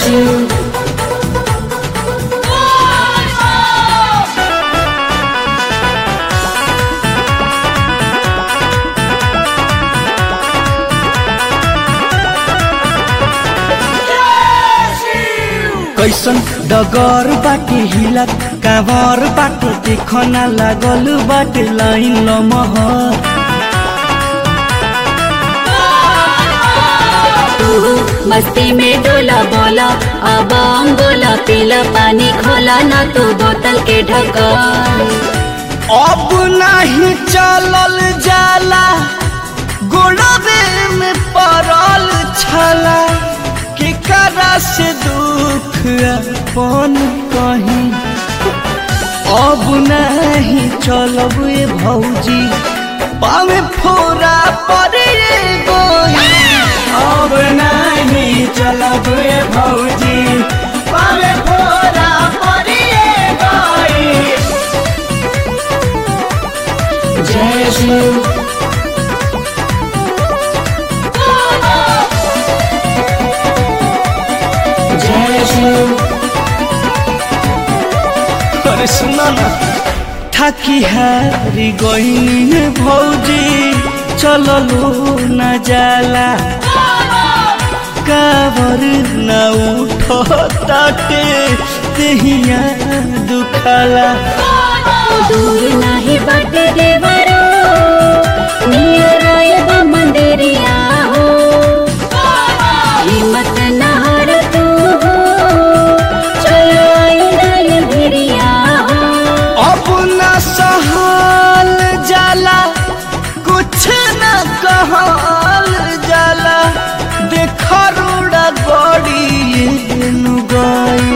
शिव कैसन डगर बाटे हिलत कावर बाटे देखना लागल बाटे लाइन लमहर तू मस्ती में डोला बोला अब बोला पीला पानी खोला ना तू बोतल के ढक्कन अब नहीं चलल जाला गोड़वे में पड़ल छला के करा से दुख अपन कहीं अब नहीं चलब ए भौजी पावे फोरा पड़े गोई अब नहीं चलब ए भौजी पावे फोरा पड़े गोई जय शिव जय शिव अरे सुना ना थाकी हारी गईनी भौजी चललो न जाला काबर न उठताटे तेहिया दुखाला दूर नाही बाटे देवरो नियर आयब मंदिरिया हो हिम्मत न हार तू हो चलो आइल भिरिया हो अब न सहल जाला कुछ न कहल जाला देख रोड़ा गड़ी गई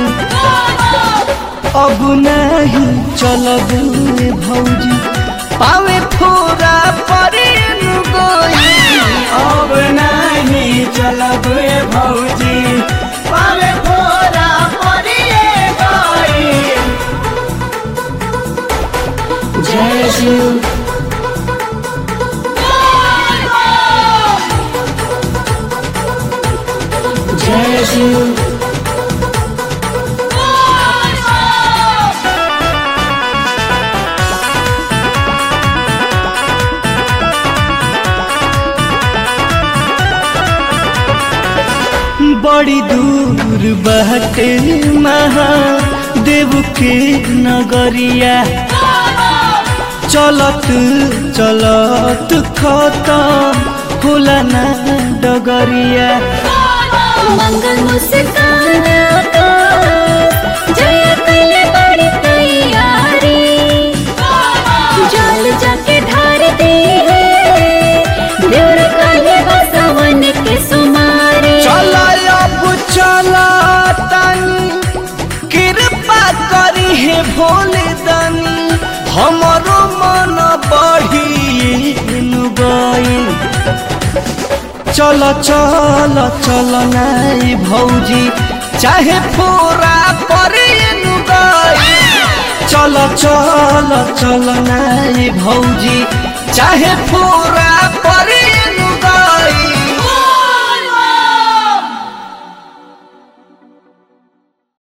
अब नहीं चलब रे भौजी पावे फोरा परे गई अब नहीं चलब रे भौजी पावे फोरा परे गई जय शिव जय शिव बड़ी दूर बहटे महादेव के नगरिया चलत चलत खतम होला ना डगरिया मंगल मुस्कान जय कले बड़ी तैयारी जल जाके ढार दे देवर कले बसवन के सुमारी चल अब चला तनी कृपा करी हे भोले दानी हमरो मन बढ़ी गई चल चल चल नाई भौजी चाहे फोरा परे गई चल चल चल नाई भौजी चाहे फोरा